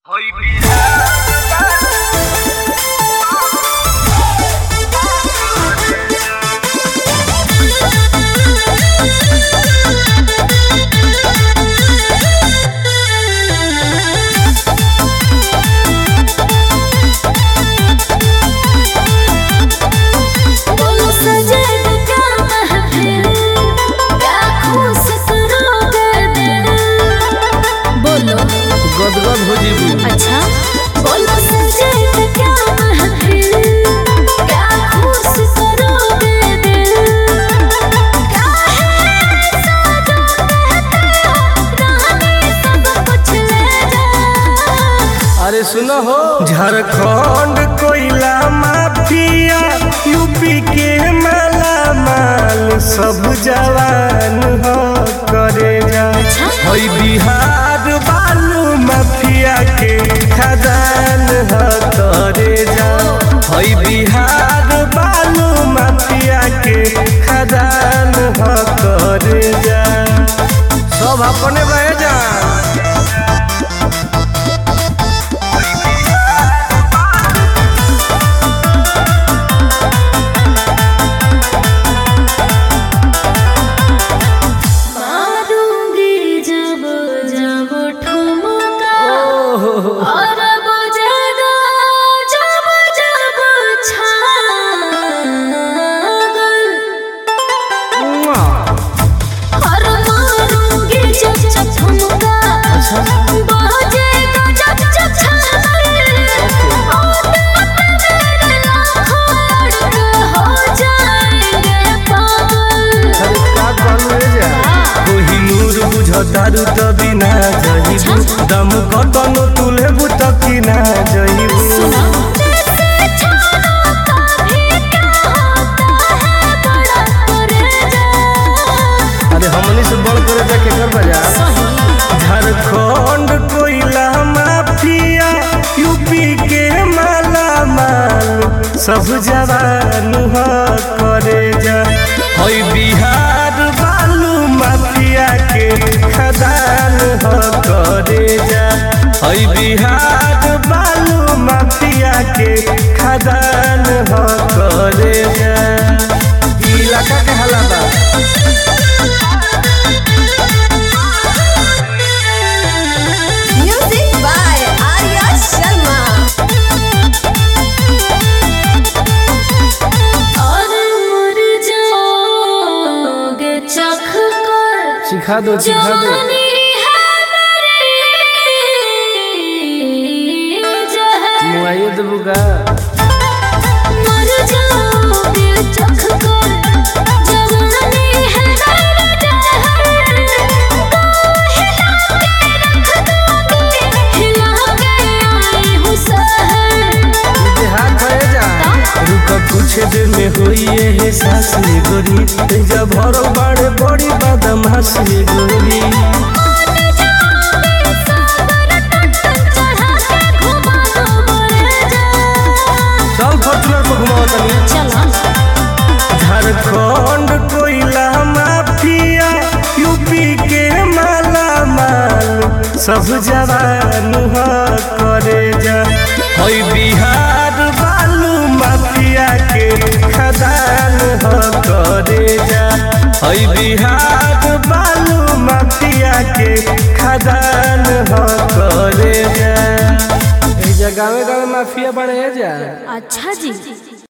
बोलो सजन क्या महफिल क्या खुश करोगे दिल बोलो गदगद हो जीबू अच्छा बोलो सजन क्या महफिल क्या खुश करोगे दिल क्या है ऐसा जो कहते हो रानी सब कुछ ले जा अरे सुनो हो झारखंड कोयला माफिया यूपी के माला माल सब जवान हो करे जा हई बिहार बालू माफिया के खदान हो करे जा हई बिहार बालू माफिया के खदान हो करे जा सब अपने रह जा मारूंगी जब जब ठुमका और बजेगा जब जब छागल और मारूंगी जब जब ठुमका बजेगा जब जब छागल और मेरे लाखों लड़के हो जाएंगे पागल कोहिनूर बुझतारू त बिना जहिबू दम कतनो तुलेबू त किना जहिबू सुना छानों का भी क्या होता है बड़ा परेजा अरे हमनी से बड़ करे जा के कर बजा झारखंड कोयला माफिया यूपी के माला माल सब जवान हो करे जा हई बिहार बालू माफिया के खदान हो करे जा हई बिहार बालू माफिया के खदान हो करे जा ई इलाका के हालात बा Music by Arya Sharma. और मर जाओगे चख कर सिखा दो सिखा दो जवानी है मेरी जहर मुआइए देबू का मर जाओगे चख कर जवानी है मेरी जहर को हिला के रख दोगे हिला के आई हूँ सहर हाथ भरे जा रुक कुछ देर में होई है सास रे गोरी जब भरो बड़े बड़ी बदमाश रे गोरी चल फॉर्चूनर पर घुमाओ तनी झारखंड कोयला माफिया यूपी के माला माल सब जवान हो करे जा हई बिहार बालू माफिया के खदान हो करे जा हई बिहार बालू माफिया के खदान हो करे जा ए जगह गाँव माफिया बने जा अच्छा जी